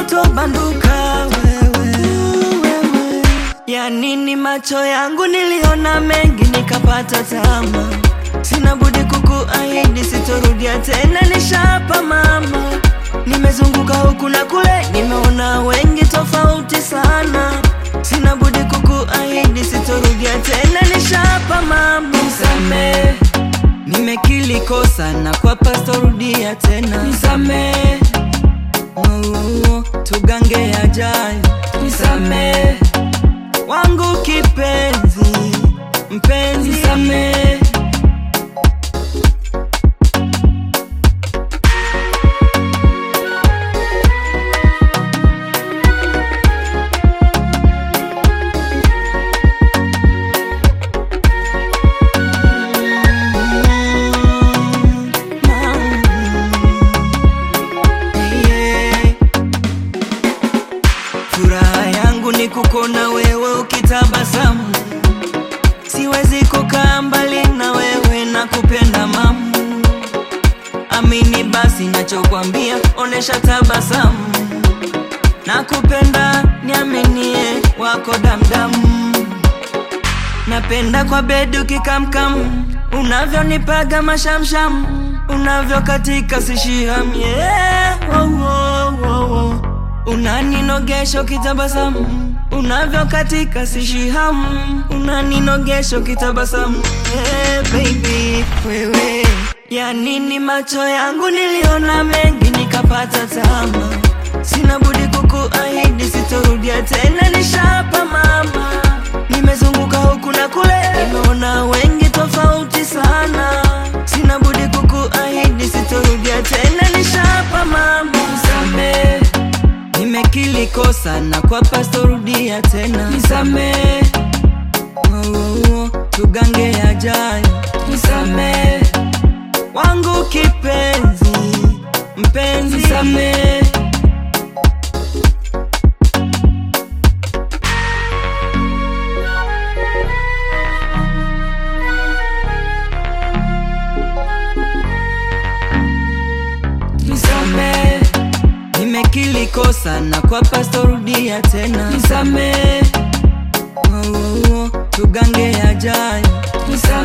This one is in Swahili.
kutobanduka wewe, wewe. Ya nini macho yangu niliona mengi nikapata tama, sina budi kukuahidi sitorudia tena, nishapa mama, nimezunguka huku na kule, nimeona wengi tofauti sana, sina budi kukuahidi sitorudia tena, nishapa mama, nisamee Nimekili kosa na kwa pasto rudia tena, nisamee oh, tugange yajayo, nisamee wangu kipenzi, mpenzi, nisamee Yeah. Furaha yangu ni kukona wewe ukitabasamu, siwezi kukaa mbali na wewe na kupenda mamu. Amini basi nachokwambia, onesha tabasamu, na kupenda niaminie, wako damdamu. Napenda kwa bedu kikamkam, unavyonipaga mashamsham, unavyokatika sishiham, yeah. oh, oh, oh, oh. Unaninogesha ukitabasamu, unavyokatika sishiham, unaninogesha ukitabasamu, yeah, baby wewe. Ya nini macho yangu niliona mengi nikapata tama, sina budi kukuahidi sitorudia tena, nishapa mama Nimezunguka huku na kule, nimeona wengi tofauti sana, sina budi kukuahidi sitorudia tena, nishapa mama, nisamee. Nimekili kosa na kwa pasto rudia tena, nisamee. Oh, oh, oh, tugange yajayo, nisamee. Wangu kipenzi, mpenzi, nisamee. nisamee. Nimekili kosa na kwa pasto rudia tena, nisamee. Oh, oh, oh, tugange yajayo, nisamee.